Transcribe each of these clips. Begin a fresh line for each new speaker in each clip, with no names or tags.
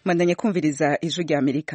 mwandanye kumviriza ijwi rya amerika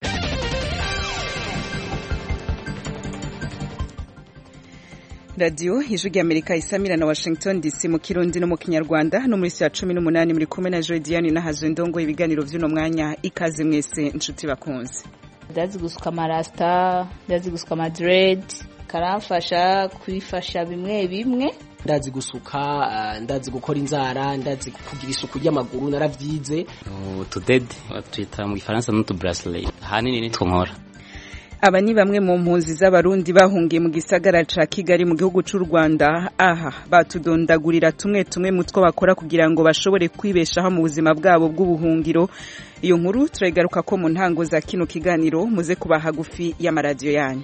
radiyo ijwi rya amerika isamira na washington dc mu kirundi no mu kinyarwanda no muri ya cumi n'umunani muri kumwe na jodiyani n'ahazwe ndongo ibiganiro vy'uno mwanya ikaze mwese inshuti bakunze
ndazi gusuka amarasita ndazi gusuka amadredi karamfasha kwifasha bimwe bimwe
ndazi gusuka uh, ndazi gukora inzara ndazi kugira isuku ry'amaguru naravyize
utudede twita mu gifaransa n'utubracelet ahanini nitwo nkora
aba ni bamwe mu mpunzi z'abarundi bahungiye mu gisagara ca kigali mu gihugu c'u rwanda aha batudondagurira tumwe tumwe mu two bakora kugira ngo bashobore kwibeshaho mu buzima bwabo bw'ubuhungiro iyo nkuru turayigaruka ko mu ntango za kino kiganiro muze kuba hagufi y'amaradiyo yanyu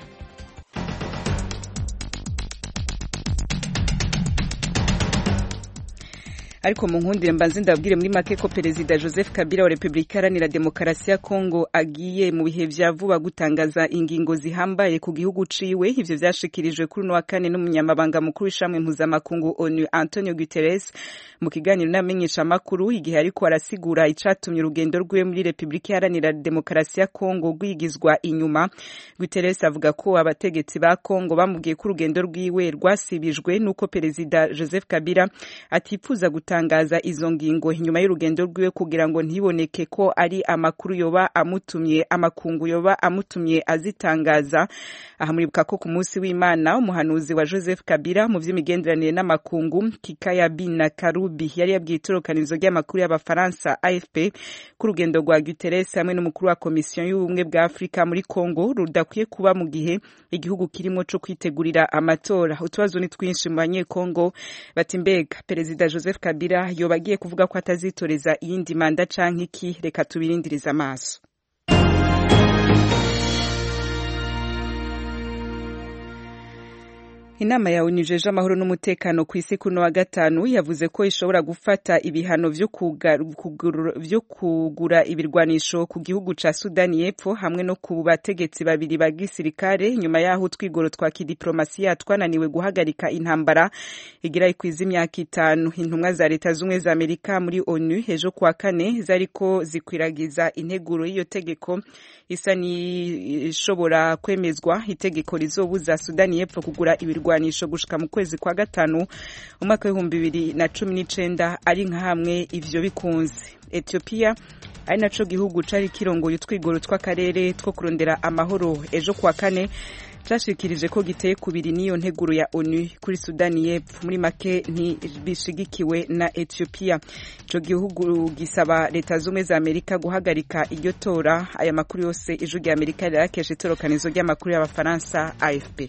ariko mu nkundire mbanze ndabwire muri make ko perezida joseph kabila wa repubulika iharanira demokarasi ya kongo agiye mu bihe vya vuba gutangaza ingingo zihambaye ku gihugu ciwe ivyo vyashikirijwe kuri uno wa kane n'umunyamabanga mukuru w'ishamwe mpuzamakungu onu antonio guterres mu kiganiro n'amenyeshamakuru igihe ariko arasigura icatumye urugendo rwiwe muri repubulika iharanira demokarasi ya kongo rwigizwa inyuma guterres avuga ko abategetsi ba kongo bamubwiye ko urugendo rwiwe rwasibijwe n'uko perezida joseph kabila atifuza gutangaza gutangaza izo ngingo inyuma y'urugendo rwiwe kugira ngo ntiboneke ko ari amakuru yoba amutumye amakungu yoba amutumye azitangaza aha muribuka ko ku munsi w'imana umuhanuzi wa joseph kabila mu vy'imigenderanire n'amakungu kikaya bina karubi yari yabwiye itorokanizo ry'amakuru y'abafaransa afp ko urugendo rwa guterres hamwe n'umukuru wa komisiyo y'ubumwe bwa afurika muri congo rudakwiye kuba mu gihe igihugu kirimo co kwitegurira amatora utubazo ni twinshi mu banyekongo bati mbega perezida joseph kabila kabila yoba agiye kuvuga ko atazitoreza iyindi manda canke iki reka tubirindirize amaso inama ya onu ijeje amahoro n'umutekano ku isi kuno wa gatanu yavuze ko ishobora gufata ibihano vyo kugura ibirwanisho ku gihugu ca sudani y'epfo hamwe no ku bategetsi babiri ba gisirikare nyuma y'aho utwigoro twa kidiplomasiya twananiwe guhagarika intambara igira ikwiza imyaka itanu intumwa za leta z'ubumwe za amerika muri onu ejo kuwa kane zariko zikwiragiza integuro y'iyo tegeko isa n'ishobora kwemezwa itegeko rizobuza sudani y'epfo kugura ibirwanisho ibirwanisho gushika mu kwezi kwa gatanu umwaka w'ibihumbi bibiri na cumi n'icenda ari nka hamwe ivyo bikunze ethiopia ari naco gihugu cari kirongoye utwigoro tw'akarere two kurondera amahoro ejo kuwa kane cashikirije ko giteye kubiri n'iyo nteguro ya onu kuri sudani y'epfo muri make ntibishigikiwe na ethiopia ico gihugu gisaba leta z'ubumwe za amerika guhagarika iryo tora aya makuru yose ijwi rya amerika rirakesha itorokanizo ry'amakuru y'abafaransa afp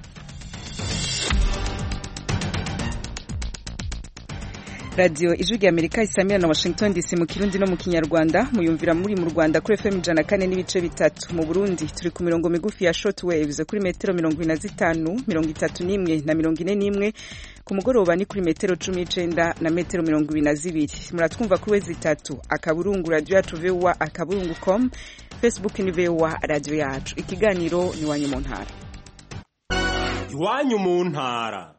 radiyo ijwi rya amerika isamira na washington dc mu kirundi no mu kinyarwanda muyumvira muri mu rwanda kuri fm ijana kane n'ibice bitatu mu burundi turi ku mirongo migufi ya short waves kuri metero mirongo ine na zitanu mirongo itatu n'imwe na mirongo ine n'imwe ku mugoroba ni kuri metero cumi n'icenda na metero mirongo ibiri na zibiri muratwumva kuri wezi itatu akaburungu radiyo yacu vowa akaburungu com facebook ni vowa radiyo yacu ikiganiro ni iwanyu mu ntara
iwanyu mu ntara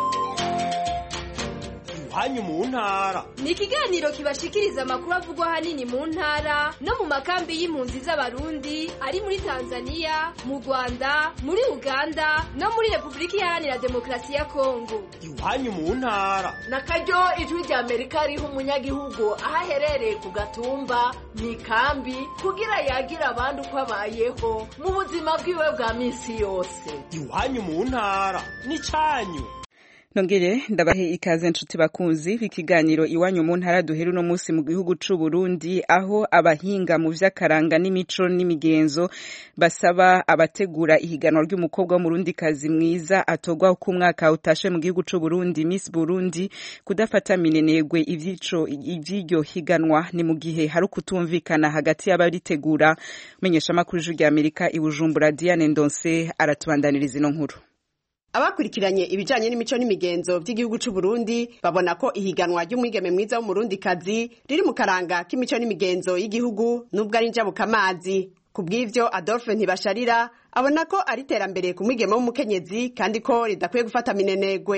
iwanyu mu ntara
ni ikiganiro kibashikiriza amakuru avugwa ahanini mu ntara no mu makambi y'impunzi z'abarundi ari muri tanzania mu rwanda muri uganda no muri repubulika iharanira demokarasi ya kongo
iwanyu mu ntara
na karyo ijwi rya amerika riha umunyagihugu aho aherereye ku gatumba mu ikambi kugira yagira abandi uko abayeho mu buzima bwiwe bwa minsi yose
iwanyu mu ntara ni cyanyu
nongere ndabahe ikaze nshuti bakunzi b'ikiganiro iwanyu mu ntara duhera uno munsi mu gihugu c'u Burundi aho abahinga mu vy'akaranga n'imico n'imigenzo basaba abategura ihiganwa ry'umukobwa w'umurundikazi mwiza atogwa uko umwaka utashe mu gihugu c'u Burundi Miss Burundi kudafata minenegwe ivyico ivy'iryo higanwa ni mu gihe hari ukutumvikana hagati y'abaritegura menyesha makuru rya Amerika i Bujumbura Diane Ndonse aratubandaniriza ino nkuru
abakurikiranye ibijanye n'imico n'imigenzo by'igihugu c'u Burundi babona ko ihiganwa ry'umwigeme mwiza w'umurundikazi riri mu karanga k'imico n'imigenzo y'igihugu nubwo ari njabukamazi ku bw'ivyo Adolphe Ntibasharira abona ko ari iterambere ku mwigeme w'umukenyezi kandi ko ridakwiye gufata minenegwe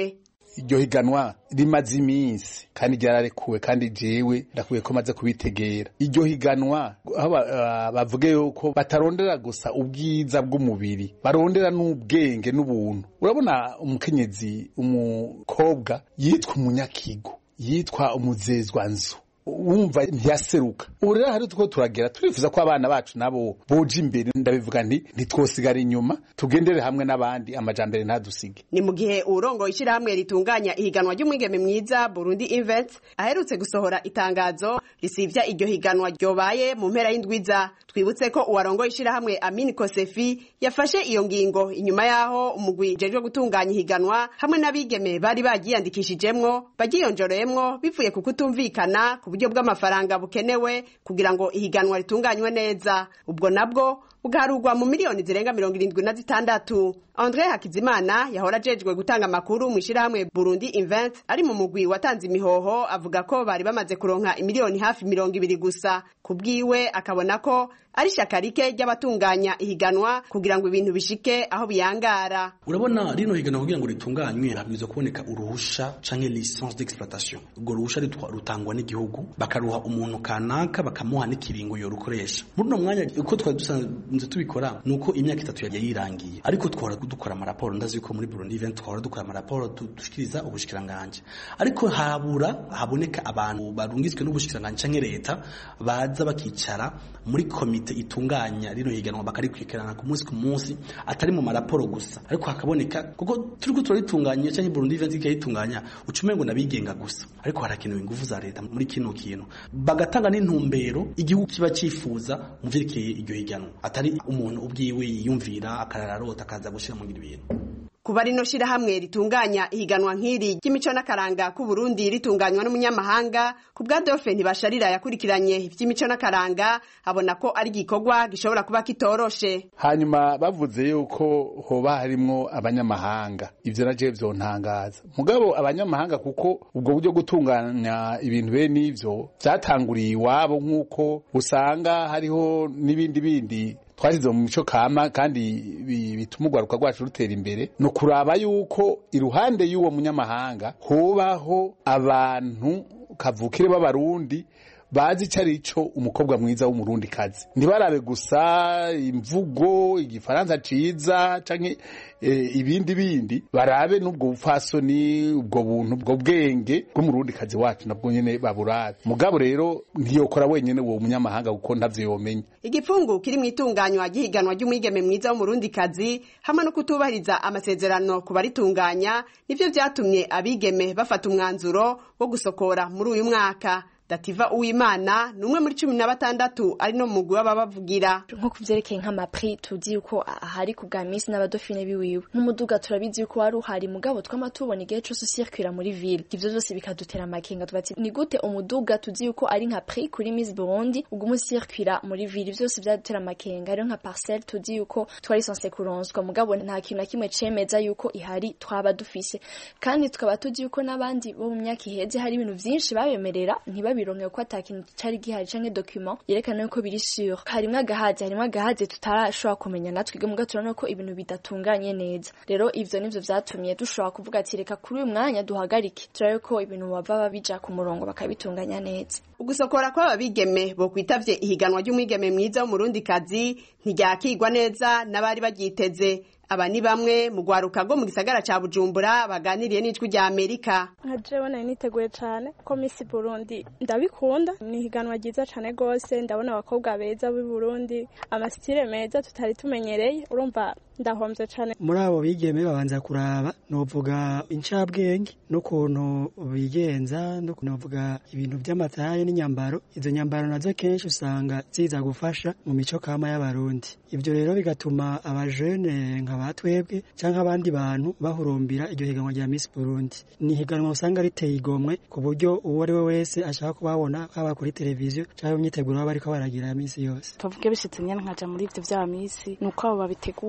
iryo higanwa rimaze iminsi kandi ryararekuwe kandi jewe ndakwiye ko maze kubitegera iryo higanwa aho bavuge yuko batarondera gusa ubwiza bw'umubiri barondera n'ubwenge n'ubuntu urabona umukenyezi umukobwa yitwa umunyakigo yitwa umuzezwa nzu wumva ntiyaseruka ubu rero hari two turagera turifuza ko abana bacu nabo boja imbere ndabivuga nti ntitwosigara inyuma tugendere hamwe n'abandi amajambere ntadusige
ni mu gihe urongo ishyirahamwe ritunganya ihiganwa ry'umwigeme mwiza burundi invent aherutse gusohora itangazo risivya iryo higanwa ryobaye mu mpera y'indwiza twibutse ko uwarongo ishyirahamwe amini kosefi yafashe iyo ngingo inyuma y'aho umugwi ujejwe gutunganya ihiganwa hamwe n'abigeme bari bagiyandikishijemwo bagiyonjoreyemwo bivuye ku kutumvikana ku buryo bw'amafaranga bukenewe kugira ngo ihiganwa ritunganywe neza ubwo nabwo bugarurwa mu miliyoni zirenga mirongo irindwi na zitandatu andre hakizimana yahora ajejwe gutanga amakuru mu ishyirahamwe burundi invent ari mu mugwi watanze imihoho avuga ko bari bamaze kuronka imiliyoni hafi mirongo ibiri gusa ku bwiwe akabona ko ari ishyaka rike ry'abatunganya ihiganwa kugira ngo ibintu bishike aho biyangara
urabona rino higanwa kugira ngo ritunganywe habwirizwa kuboneka uruhusha canke licence d'exploitation urwo ruhusha rutangwa n'igihugu bakaruha umuntu kanaka bakamuha n'ikiringo yorukoresha muri uno mwanya uko twari dusanzwe tubikora ni uko imyaka itatu yari yirangiye ariko twahora dukora amaraporo ndazi yuko muri Burundi event twahora dukora amaraporo dushikiriza ubushikiranganje ariko habura haboneka abantu barungitswe n'ubushikiranganje canke leta baza bakicara muri komite itunganya rino higanwa bakarikurikirana ku munsi ku munsi atari mu maraporo gusa ariko hakaboneka kuko turiko turaritunganya canke Burundi event ikayitunganya ucumengo nabigenga gusa ariko harakenewe ingufu za leta muri kino kintu bagatanga n'intumbero igihugu kiba cifuza mu vyerekeye iryo higanwa atari umuntu ubwiwe yiyumvira akarararota akaza gushira mu ibintu
kuba rino shirahamwe ritunganya ihiganwa nk'iri ry'imico n'akaranga ku Burundi ritunganywa n'umunyamahanga ku bwa Dauphin Ntibasharira yakurikiranye ivy'imico n'akaranga abona ko ari igikorwa gishobora kuba kitoroshe
hanyuma bavuze yuko hoba harimwo abanyamahanga ivyo naje vyontangaza mugabo abanyamahanga kuko ubwo buryo gutunganya ibintu bene ivyo vyatanguriye iwabo nk'uko usanga hariho n'ibindi bindi twashyize mu mico kama kandi bituma urwaruka rwacu rutera imbere ni ukuraba yuko iruhande y'uwo munyamahanga hubaho abantu kavukire b'abarundi bazi icyo ari cyo umukobwa mwiza w'umurundi kazi ntibarabe gusa imvugo igifaransa ciza canke ibindi bindi barabe n'ubwo bupfasoni ubwo buntu ubwo bwenge bw'umurundi kazi wacu nabwo nyene baburabe mugabo rero ntiyokora wenyene uwo munyamahanga kuko ntavyo yomenya
igipfungu kiri mu itunganywa ry'ihiganwa ry'umwigeme mwiza w'umurundi kazi hamwe no kutubahiriza amasezerano ku baritunganya nivyo vyatumye abigeme bafata umwanzuro wo gusokora muri uyu mwaka dativa uwimana ni umwe muri cumi na batandatu ari no mugwi w'ababavugira
nko ku vyerekeye nk'amapri tuzi yuko ahari ku bwa misi n'abadofine biwiwe nk'umuduga turabizi yuko wari uhari mugabo twama tubona igihe cose usirkwira muri ville ivyo vyose bikadutera amakenga tubati ni gute umuduga tuzi yuko ari nka pri kuri miss burundi uguma usirkwira muri ville vyose vyadutera amakenga rero nka parcelle tuzi yuko twari sonse kuronswa mugabo nta kintu na kimwe cemeza yuko ihari twaba dufise kandi tukaba tuzi yuko n'abandi bo mu myaka iheze hari ibintu vyinshi babemerera ntibabi bironke ko atakintu cari gihari canke document yerekana yuko biri sur harimwo agahazi harimwo agahazi tutarashobora kumenya natwe muga turabona ko ibintu bidatunganye neza rero ivyo nivyo vyatumye dushobora kuvuga ati reka kuri uyu mwanya duhagarike turabe ko ibintu bava bija ku murongo bakabitunganya neza
ugusokora kw'aba bigeme bo kwitavye ihiganwa ry'umwigeme mwiza w'umurundi kazi ntiryakigwa neza n'abari baryiteze aba ni bamwe mu rwaruka rwo mu gisagara ca bujumbura baganiriye n'ijwi rya amerika
nka jewe nari niteguye cane ko misi burundi ndabikunda ni ihiganwa ryiza cane rwose ndabona abakobwa beza b'i burundi amasitire meza tutari tumenyereye urumva ndahomvye cane
muri abo bigeme babanza kuraba novuga incabwenge n'ukuntu bigenza n'ukuntu bavuga ibintu vy'amataye n'inyambaro izo nyambaro nazo kenshi usanga ziza gufasha mu mico kama y'abarundi ivyo rero bigatuma abajene nka batwebwe canke abandi bantu bahurumbira iryo higanwa rya Miss Burundi ni higanwa usanga riteye igomwe ku buryo uwo ari we wese ashaka kubabona haba kuri televiziyo canke imyiteguro baba bariko baragira ya misi yose
tuvuge bishitse nyene nkaja muri ivyo vya misi nuko abo babitegura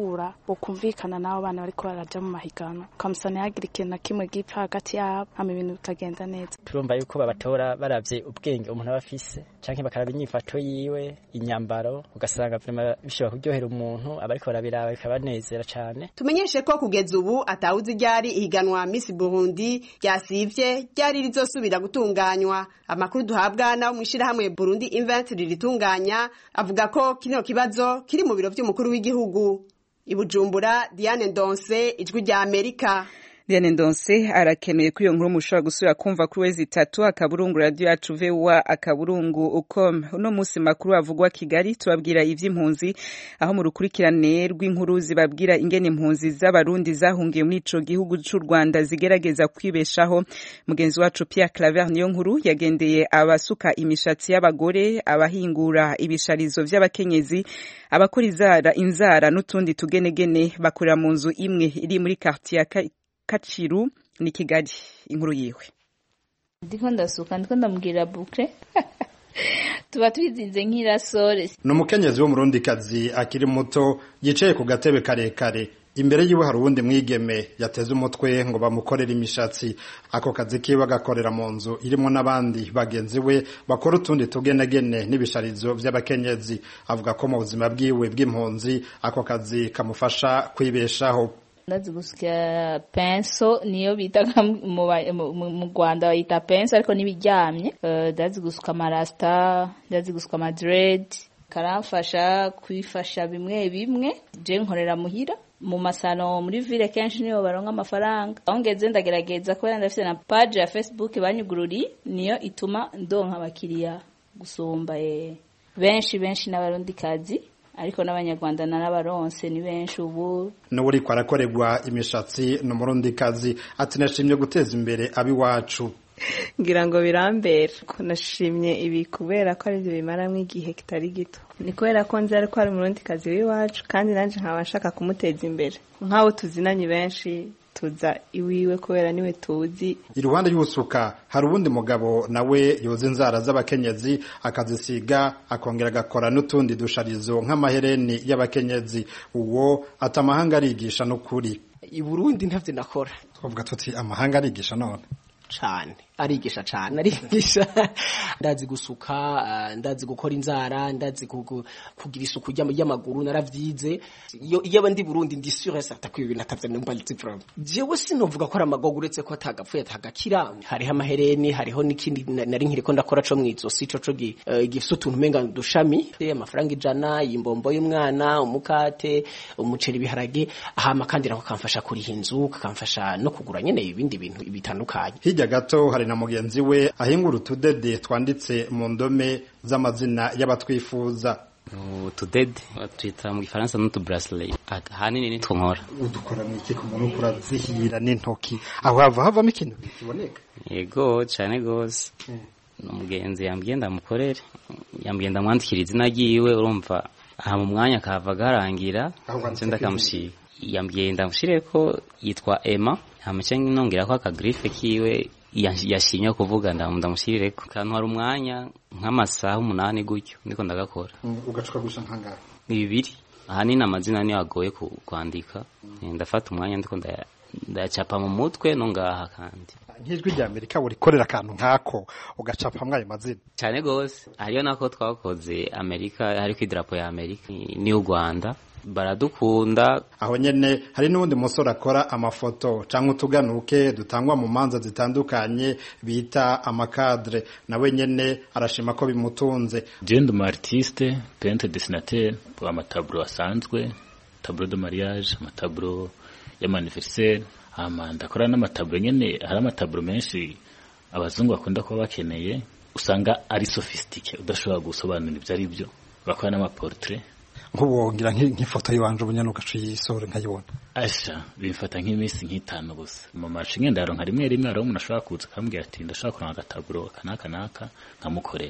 bokumvikana n'abo bana bariko baraja mu mahiganwa ukamusa ntihagire ikintu na kimwe gipfa hagati yabo hama ibintu bikagenda neza
turumva yuko babatora baravye ubwenge umuntu aba afise canke bakaraba inyifato yiwe inyambaro ugasanga vrema bishobora kuryohera umuntu abariko barabiraba bikabanezera cane
tumenyeshe ko kugeza ubu atawuzi ryari ihiganwa Miss Burundi ryasivye ryari rizosubira gutunganywa amakuru duhabwa nabo mwishirahamwe Burundi Invent riritunganya avuga ko kino kibazo kiri mu biro vy'umukuru w'igihugu ibujumbura Diane Ndonse ijwi rya Amerika
Diane Ndonse arakenuye ko iyo nkuru mushobora gusubira kumva kuri wezi itatu akaburungu radio yacu VOA akaburungu ukom uno musi makuru avugwa Kigali tubabwira ivy'impunzi aho mu rukurikirane rw'inkuru zibabwira ingene impunzi z'abarundi zahungiye muri ico gihugu c'u Rwanda zigerageza kwibeshaho mugenzi wacu Pierre Claver niyo nkuru yagendeye abasuka imishatsi y'abagore abahingura ibisharizo vy'abakenyezi abakora inzara inzara n'utundi tugenegene bakorera mu nzu imwe iri muri quartier Kaciru ni Kigali inkuru yiwe
ndiko ndasuka ndiko ndamubwira bukre tuba twizinze nk'irasore
ni umukenyezi w'umurundikazi akiri muto yicaye ku gatebe karekare imbere yiwe hari uwundi mwigeme yateze umutwe ngo bamukorere imishatsi ako kazi kiwe agakorera mu nzu irimo n'abandi bagenzi we bakora utundi tugenegene n'ibisharizo by'abakenyezi avuga ko mu buzima bwiwe bw'impunzi ako kazi kamufasha kwibeshaho
ndazi gusya penso niyo bita mu Rwanda bayita penso ariko nibiryamye ndazi gusuka amarasta ndazi gusuka amadred karamfasha kwifasha bimwe bimwe je nkorera muhira mu masano muri ville kenshi niyo baronka amafaranga aho ngeze ndagerageza kubera ndafite na page ya Facebook banyugururi niyo ituma ndonka abakiriya gusumba benshi benshi n'abarundi kazi ariko n'abanyarwanda n'abaronse ni benshi ubu
n'uriko arakorerwa imishatsi ni umurundikazi ati nashimye guteza imbere abiwacu
ngira ngo birambera ko nashimye ibi kubera ko aribyo bimaramo igihe kitari gito ni kubera ko nzi ariko ari umurundikazi w'iwacu kandi nanjye nkaba nshaka kumuteza imbere nk'abo tuzinanye benshi tuza iwiwe kubera niwe tuzi
iruhande y'usuka hari uwundi mugabo nawe yoza inzara z'abakenyezi akazisiga akongera agakora n'utundi dusharizo nk'amahereni y'abakenyezi uwo ati amahanga arigisha n'ukuri
i burundi ntavyo nakora
twavuga tuti amahanga arigisha none
cane arigisha cane arigisha ndazi gusuka uh, ndazi gukora inzara ndazi kugira isuku ry'amaguru naravyize iyo iyo ndi Burundi ndi sûr et certain ko ibintu atavye numva nzi problem jewe sinovuga ko ari amagogo uretse ko atagapfuye atagakira hariho amahereni hariho n'ikindi nari nkiriko ndakora co mwizosi co co gifise utuntu umenga dushami amafaranga ijana imbombo y'umwana umukate umuceri ibiharage hama kandi nako kamfasha kuriha inzu kakamfasha no kugura nyene ibindi bintu bitandukanye
hirya gato hari na mugenzi we ahingura utudede twanditse mu ndome z'amazina y'abatwifuza
utudede twita mu gifaransa n'utu bracelet ahanini nitwo nkora
udukora mu iki ku muntu kurazihira n'intoki aho hava havamo ikintu kiboneka
yego cyane gose umugenzi yambwiye ndamukorere yambwiye ndamwandikira izina ryiwe urumva aha mu mwanya kava garangira nce ndakamushira yambwiye ndamushire ko yitwa Emma hamace nongera ko akagrife kiwe yashimye kuvuga ndamushyirire ko kantu hari umwanya nk'amasaha umunani gutyo ndiko ndagakora
ugacuka gusa nkangara
ni bibiri ahanini amazina niyo agoye kwandika ndafata umwanya ndiko ndacapa mu mutwe no ngaha kandi
nk'ijwi rya amerika burikorera akantu nk'ako ugacapamwo ayo mazina
cyane gose hariyo nako twakoze amerika hariko idarapo ya amerika ni u rwanda baradukunda
aho nyene hari n'uwundi musore akora amafoto canke utuganuke dutangwa mu manza zitandukanye bita amakadre nawe nyene arashima ko bimutunze
je ndi umu artiste peintre dessinateur amataburo asanzwe tableau de mariage amataburo y'amaniversaire hama ndakora n'amataburo nyene hari amataburo menshi abazungu bakunda kuba bakeneye usanga ari sophistiqué udashobora gusobanura ibyo ari byo bakora n'amaportrait
nk'ubwongira nk'ifoto yiwanje ubunyana ugaca uyisore nkayibona
asha bimfata nk'iminsi nk'itanu gusa mu maci ngenda yaronka rimwe rimwe hariho umuntu ashobora kuza akambwira ati ndashobora kuronka agataburo aka n'aka n'aka nkamukorera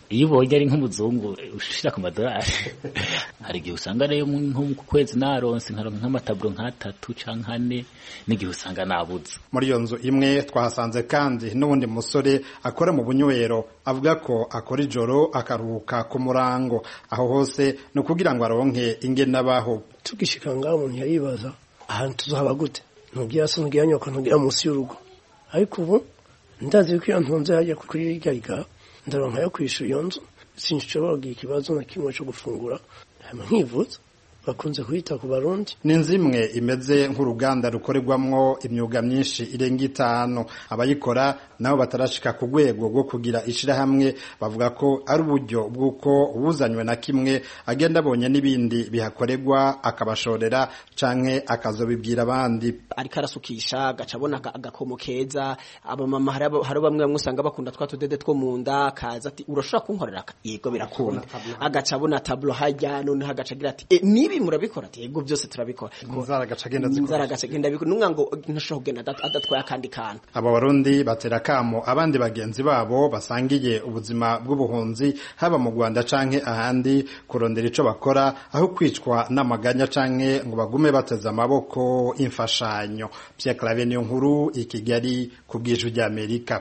iyo ubonye ari nk'umuzungu ushira ku madolari hari igihe usanga rero nko ku kwezi naronse nkaronka nk'amataburo nk'atatu canke ane n'igihe usanga nabuze
muri iyo nzu imwe twahasanze kandi n'uwundi musore akora mu bunywero avuga ko akora ijoro akaruhuka ku murango aho hose ni ukugira ngo aronke ingene abaho
tugishika ngaho umuntu yaribaza ahantu tuzaba gute ntubwira se ntubwira nyoko ntubwira munsi y'urugo ariko ubu ndazi ko iyo ntunze hajya kuri irya riga ndaronka yo kwishura iyo nzu sinshobora kugira ikibazo na kimwe cyo gufungura hanyuma nkivuza bakunze kuyita ku barundi
ni inzu imwe imeze nk'uruganda rukorerwamwo imyuga myinshi irenga itanu abayikora nabo batarashika ku rwego rwo kugira ishirahamwe bavuga ko ari uburyo bw'uko ubuzanywe na kimwe agenda abonye n'ibindi bihakorerwa akabashorera canke akazobibwira abandi
ariko arasukisha agaca abona agakomo keza abamama hari bamwe bamwe usanga bakunda twa tudede two mu nda akaza ati urashobora kunkorera yego birakunda agaca abona tablo hajya noneho agaca agira ati e, nibi murabikora ati yego byose turabikora
inzara agaca agenda zikora
inzara agaca agenda bikora numwe ngo ntashobora kugenda adatwaye akandi kantu
aba barundi batera kamo abandi bagenzi babo basangiye ubuzima bw'ubuhunzi haba mu Rwanda canke ahandi kurondera ico bakora aho kwicwa n'amaganya canke ngo bagume bateze amaboko imfashanyo Pierre Claver niyo nkuru i Kigali ku bw'ijwi ry'Amerika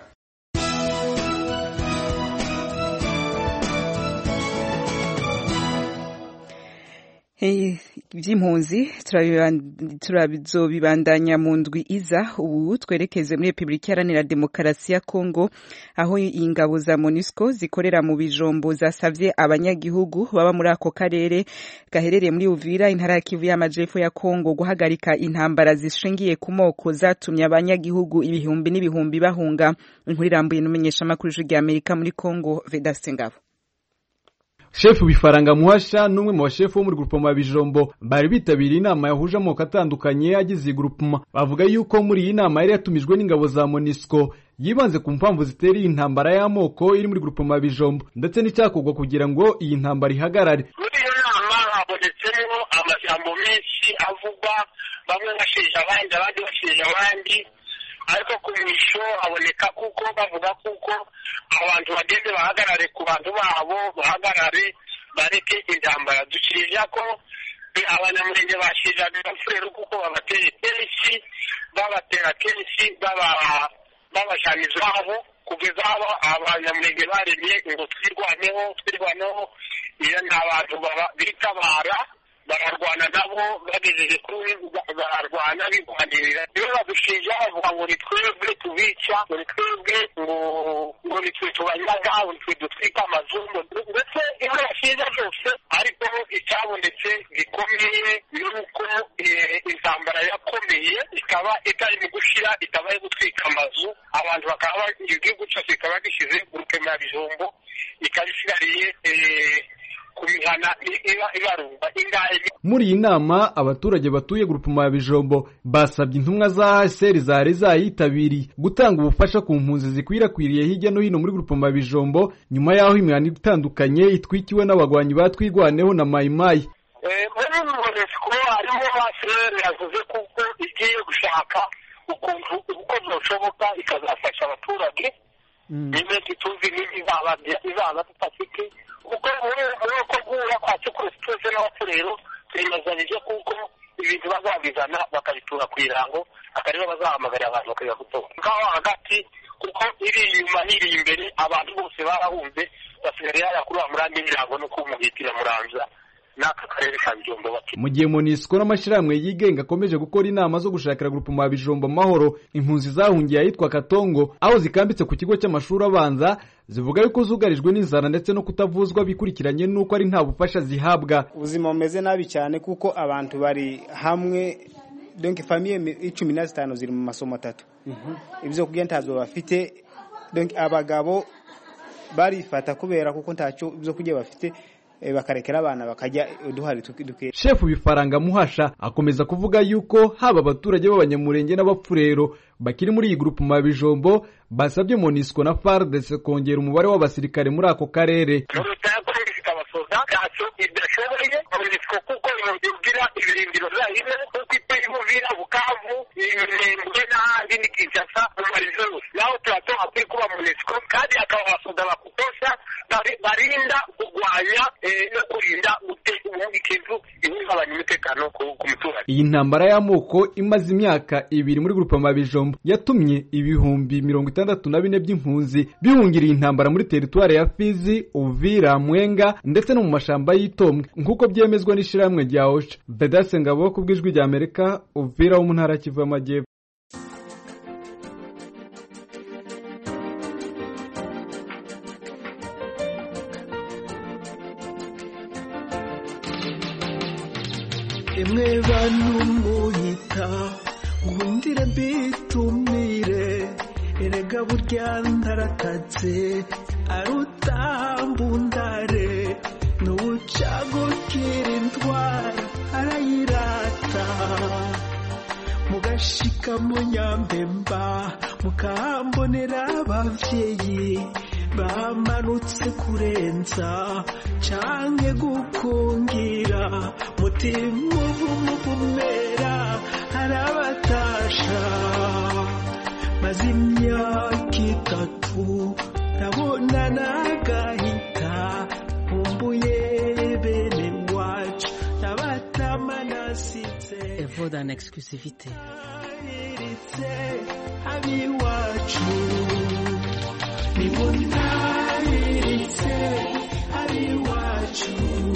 by'impunzi turabizobibandanya mu ndwi iza ubu twerekeze muri repubulika iharanira demokarasi ya kongo aho ingabo za monusco zikorera mu bijombo zasavye abanyagihugu baba muri ako karere gaherereye muri uvira intara ya kivu y'amajepfo ya kongo guhagarika intambara zishingiye ku moko zatumye abanyagihugu ibihumbi n'ibihumbi bahunga inkuru irambuye n'umumenyeshamakuru w'ijwi rya amerika muri kongo vedaste ngabo
shefu bifaranga muhasha n'umwe mu bashefu bo muri grupoma bijombo bari bitabiriye inama yahuje amoko atandukanye agize iyi grupoma bavuga yuko muri iyi nama yari yatumijwe n'ingabo za monisco yibanze ku mpamvu zitera iyi ntambara y'amoko iri muri grupoma bijombo ndetse n'icyakorwa kugira ngo iyi ntambara ihagarare
muri iyo nama habonetsemo amajambo menshi avugwa bamwe bashinja abandi abandi bashinja abandi ariko ku misho haboneka kuko bavuga kuko abantu bagende bahagarare ku bantu babo bahagarare bareke intambara dushirira ko abanyamurenge bashiriraga abafurero kuko babateye kenshi babatera kenshi babajana izabo kugeza aho abanyamurenge baremye ngo twirwaneho twirwaneho iyo ni abantu bitabara bararwana nabo bagejeje kuri bararwana bigwanirira rero badushinja bavuga ngo ni twebwe tubica ngo ni twebwe ngo ngo ni twe tubanyaga ngo ni twe dutwika amazu ndetse ibyo bashinja byose ariko icyabonetse gikomeye ni uko intambara yakomeye ikaba itari mu gushira ikaba yo gutwika amazu abantu bakaba igihugu cyose kikaba gishyize ku rukema ya bijombo ikaba isigariye
muri iyi nama abaturage batuye grupuma ya bijombo basabye intumwa za haseri zari zayitabiriye gutanga ubufasha ku mpunzi zikwirakwiriye hirya no hino muri grupuma ya bijombo nyuma y'aho imihanda itandukanye itwikiwe n'abagwanyi batwigwaneho na mayimayi
muri monesiko harimo haseri yavuze kuko igiye gushaka ukuntu uko byashoboka ikazafasha abaturage nyine tuzi n'ibizaba izaba tudafite kuko muri uko guhura kwa cyukurusi twese n'abafurero twemezanyije kuko ibintu bazabizana bakabitura ku irango akaribo bazahamagarira abantu bakajya gutora ngaho hagati kuko iri inyuma n'iri imbere abantu bose barahunze basigaye haya kuri wa murambi w'irango no kumuhitira muranza n'aka karere ka bijombo bati
mu gihe monisco n'amashyirahamwe yigenga akomeje gukora inama zo gushakira grupuma ya bijombo amahoro impunzi zahungiye ahitwa katongo aho zikambitse ku kigo cy'amashuri abanza zivuga yuko zugarijwe n'inzara ndetse no kutavuzwa bikurikiranye n'uko ari nta bufasha zihabwa
ubuzima bumeze nabi cyane kuko abantu bari hamwe donc famiye icumi na zitanu ziri mu masomo atatu ibyo kurya ntazo bafite donc abagabo barifata kubera kuko ntacyo ibyo kurya bafite bakarekera abana bakajya uduhari duke
shefu bifaranga muhasha akomeza kuvuga yuko haba abaturage b'abanyamurenge n'abapfurero bakiri muri iyi grupu ma bijombo basabye monisco na fardes kongera umubare w'abasirikare muri ako karere
ntacyo idashoboye monisco kuko ibwira ibirindiro zayo kuko iteye mu uvira bukavu imirembwe n'ahandi ni kinshasa mu marizo yose naho turatoka kuri kuba munesco kandi akaba abasoda bakutosha bari- barinda kurwanya eh, no kurinda gute- ikivu ihungabanya umutekano ku ku muturage
iyi ntambara y'amoko imaze imyaka ibiri muri grupama bijombo yatumye ibihumbi mirongo itandatu na bine by'impunzi bihungiriye intambara muri teritwari ya fizi uvira mwenga ndetse no mu mashamba y'itombwe nk'uko byemezwa n'ishyirahamwe rya osha bedase ngabo ku bw'ijwi rya amerika uvira wo mu ntara ya kivu y'amajyepfo
imwe bantu muhita nkundire mbitumire erega burya ntarakatse arutambundare n'ubucagukira indwara arayirata mugashika mu nyambemba mukahambonera abavyeyi bamanutse kurenza canke gukungira mutima uvumuvumera arabatasha maze imyaka itatu ndabona nagahita nkumbuye bene wacu nabatama nasize
Et vaut en exclusivité.
iritse abiwacu nimuntabiritse abiwacu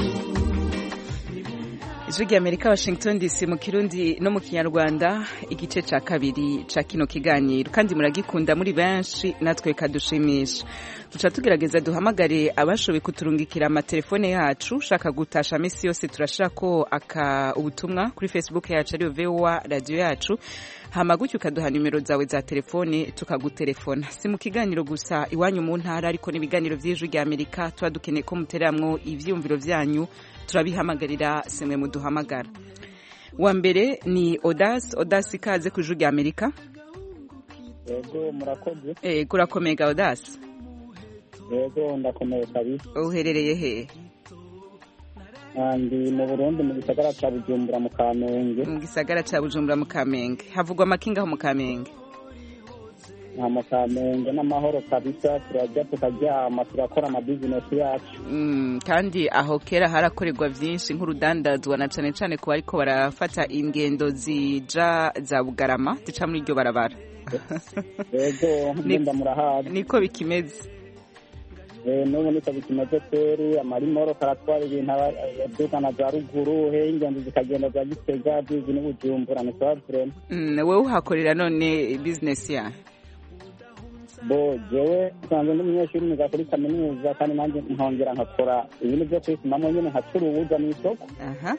ijwi rya amerika washington dc mu kirundi no mu kinyarwanda igice ca kabiri ca kino kiganiro kandi muragikunda muri benshi natwe kadushimisha duca tugerageza duhamagare abashoboye kuturungikira amatelefone yacu ushaka gutasha misi yose turashirako aka ubutumwa kuri facebook yacu ariyo voa radiyo yacu hama gutyo ukaduha nimero zawe za telefone tukagutelefona si mu kiganiro gusa iwanyu mu ntara ariko n'ibiganiro vy'ijwi rya amerika tuba dukeneye ko mutereramwo ivyiyumviro vyanyu turabihamagarira semwe muduhamagara wa mbere ni odas odas ikaze ku ijwi rya amerika
yego murakoze
ego urakomega odas
yego ndakomeye kabisa
uherereye hehe
Ah, ndi mu burundi mu gisagara ca bujumbura mu kamenge
mu gisagara ca bujumbura mu kamenge havugwa amakinga aho mu kamenge
nta mu kamenge n'amahoro kabisa turarya tukaryama turakora amabizinesi yacu
Mm, kandi aho kera harakorerwa vyinshi nk'urudandazwa na cane cane ku bariko barafata ingendo zija za bugarama zica muri iryo barabara
yego
Ni-
ngenda murahazi
niko bikimeze
Eh, n'ubu niko bikimeze kweri amarimoro karatwara ibintu aba- adukana za ruguru he ingenzi zikagenda za gitega zizi n'ubujumbura ni sawa vrema
Mm, wewe uhakorera none business ya
bo jewe nsanzwe ndi umunyeshuri niga kuri kaminuza kandi nanjye nkongera nkakora ibintu byo kwisimamo nyine nkacuruza mu isoko
aha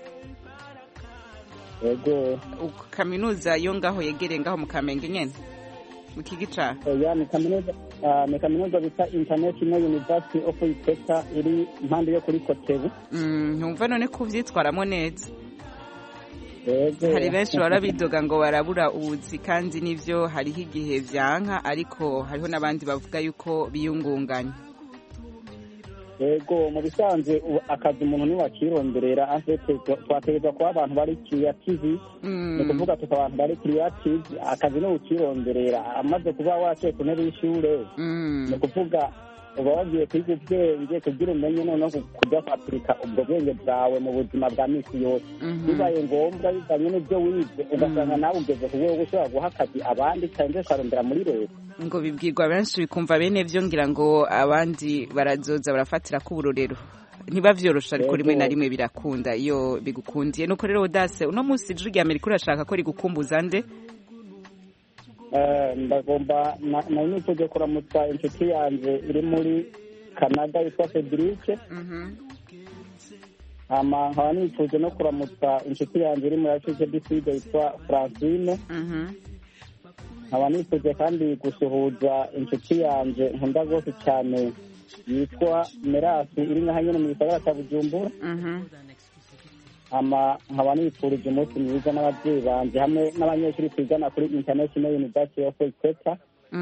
yego
Uko kaminuza yo ngaho yegereye ngaho mu kamenge nyene mu kigica
oya ni kaminuza ah, ni kaminuza bita international university of iteka iri impande yo kuri kotebu
Mm, ntumva none ko uvyitwaramo neza
yego
hari benshi bahora bidoga ngo barabura ubuzi kandi nivyo hariho igihe vyanka ariko hariho n'abandi bavuga yuko biyungunganya
yego mu bisanzwe ubu akazi umuntu niwakironderera afite twategerezwa kuba abantu bari creative ni ukuvuga tuka abantu bari creative akazi ni ukironderera amaze kuba waciye ku ntebe y'ishure ni ukuvuga uba wagiye kwiga ubwenge kugira umenye noneho kujya kwapurika ubwo bwenge bwawe mu buzima bwa misi yose bibaye ngombwa bivanye n'ibyo wize ugasanga nawe ugeze ku rwego ushobora guha akazi abandi cyangwa ukarondera muri leta
ngo bibwirwa benshi bikumva bene vyo ngira ngo abandi barazoza barafatira ko uburorero ntibavyorosha ariko rimwe na rimwe birakunda iyo bigukundiye nuko rero udase uno munsi ijwi rya amerika urashaka ko rigukumbuza nde
Eh, ndagomba na- nari niteze kuramutsa inshuti yanjye iri muri canada yitwa federice hama nkaba nifuje no kuramutsa inshuti yanjye iri muri ashize diside yitwa francine nkaba nifuje kandi gusuhuza inshuti yanjye nkunda rwose cyane yitwa merasi iri nkaho nyine mu gisagara cya bujumbura hama nkaba nifurije umunsi mwiza n'ababyeyi banjye hamwe n'abanyeshuri twigana kuri international university of equator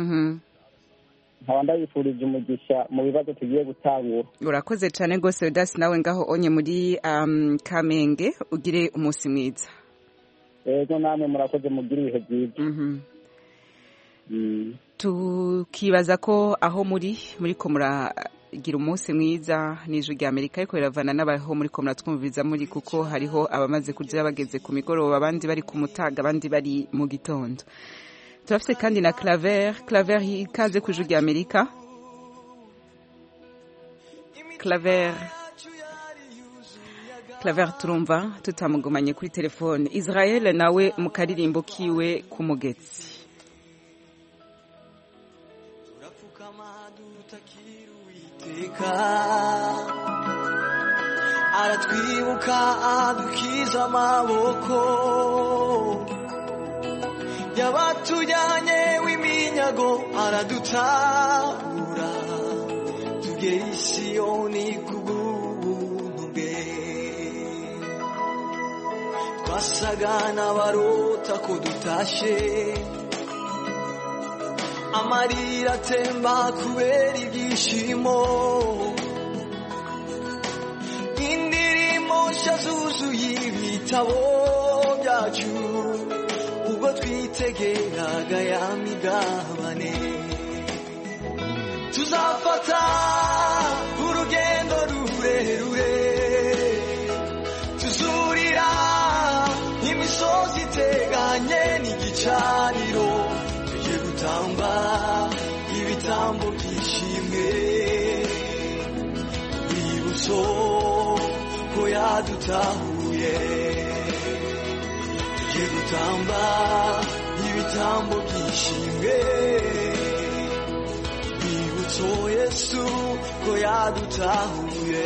nkaba ndabifurije umugisha mu bibazo tugiye gutangura
urakoze cyane rwose udasi nawe ngaho onye muri um, kamenge ugire umunsi mwiza
ego namwe murakoze mugira ibihe byiza
tukibaza ko aho muri muri ko muragira umunsi mwiza n'ijwi rya amerika ariko biravana n'abaho muri ko muratwumviriza muri kuko hariho abamaze kurya bageze ku migoroba abandi bari ku mutaga abandi bari mu gitondo turafite kandi na claver claver ikaze ku ijwi rya amerika claver claver turumva tutamugumanye kuri telefone israel nawe mu karirimbo kiwe k'umugetsi
iteka aratwibuka adukiza amaboko yabatujyanye w'iminyago aradutabura tugera i siyoni kubw'ubuntu bwe twasaga n'abarota ko dutashe amarira atemba kubera ibyishimo indirimbo nshya zuzuye ibitabo byacu ubwo twitegeraga ya migabane tuzafata urugendo rurerure tuzurira imisozi iteganye n'igicaniro tujye gutamba ibitambo byishimwe urwibutso ko yadutahuye tujye gutamba ibitambo byishimwe urwibutso yesu ko yadutahuye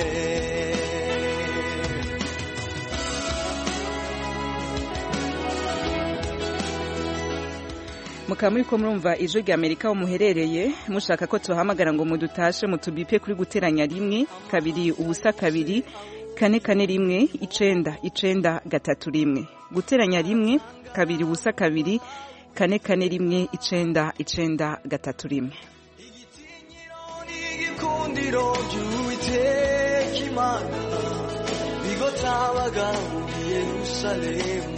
mukaba muri ko murumva ijwi rya amerika aho muherereye mushaka ko tubahamagara ngo mudutashe mutubipe kuri guteranya rimwe kabiri ubusa kabiri kane kane rimwe icenda icenda gatatu rimwe guteranya rimwe kabiri ubusa kabiri kane kane rimwe icenda icenda gatatu rimwe
igikundiro by'uwiteka imana bigotabaga muri yerusalemu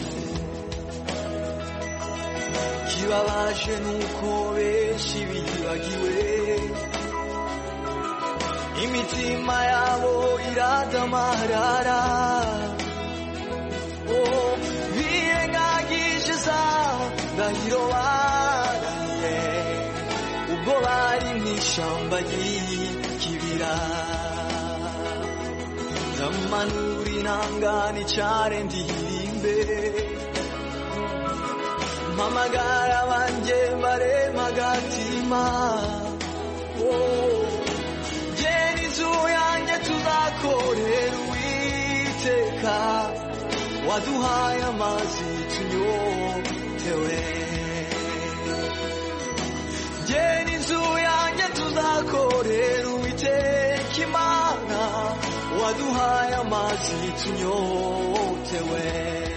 kibabaje nuko benshi bibagiwe imitima yabo iradamarara oh, birengagije za ndahiro baraniye ubwo bari mu ishyamba ry'ikibira ndamanura intangane cyane ndirimbe mpamagara banjye barema agatima gera inzu yanjye tuzakorera uwiteka waduhaye amazi tunyotewe gera inzu yanjye tuzakorera uwiteka imana waduhaye amazi tunyotewe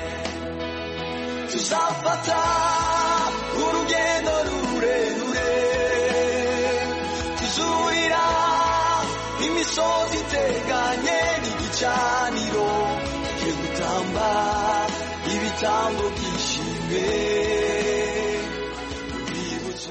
tuzafata urugendo rurerure tuzurira imisozi iteganye n'igicaniro tujye gutamba ibitambo byishimwe urwibutso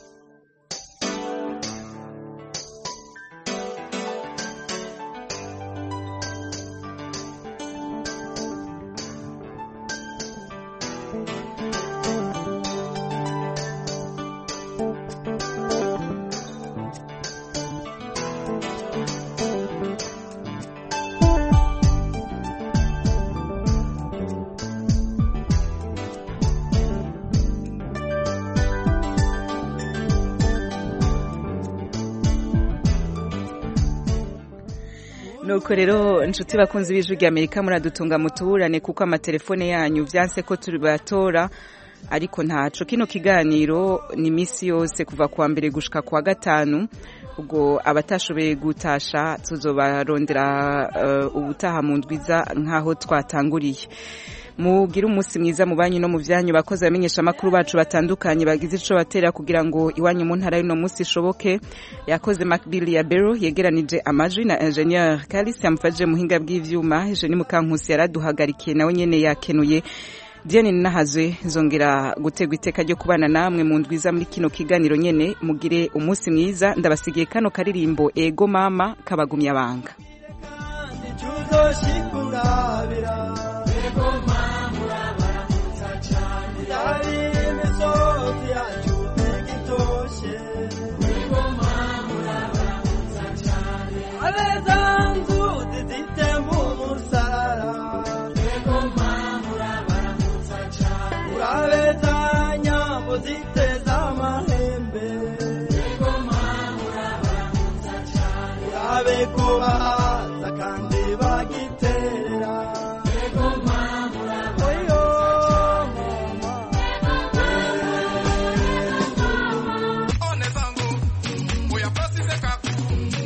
nuko rero inshuti bakunze b'ijwi rya amerika muradutunga mutuburane kuko amatelefone yanyu byanse ko tubatora ariko ntaco kino kiganiro ni iminsi yose kuva kuwa mbere gushika kuwa gatanu ubwo abatashoboye gutasha tuzobarondera uh, ubutaha mu ndwiza nk'aho twatanguriye mugire umunsi mwiza mu banyu no mu byanyu bakozi bamenyesha amakuru bacu batandukanye bagize ico batera kugira ngo iwanyu mu ntara y'uno munsi ishoboke yakoze Macbill ya Bero yegeranije amajwi na ingenieur Kalisi yamufashije muhinga bw'ivyuma Eugenie Mukankusi yaraduhagarikiye nawe nyene yakenuye diane ninahazwe zongera gutegwa iteka ryo kubana namwe mu ndwiza muri kino kiganiro nyene mugire umunsi mwiza ndabasigiye kano karirimbo ego mama kabagumya banga
uzoshikurabira ego mama urabaramutsa cyane yari imisozi yacu igitoshe ego mama urabaramutsa cyane abeza nzuzi zitemba umusarara ego mama urabaramutsa cyane urabeza nyambo ziteza amahembe ego mama urabaramutsa cyane urabe kubaha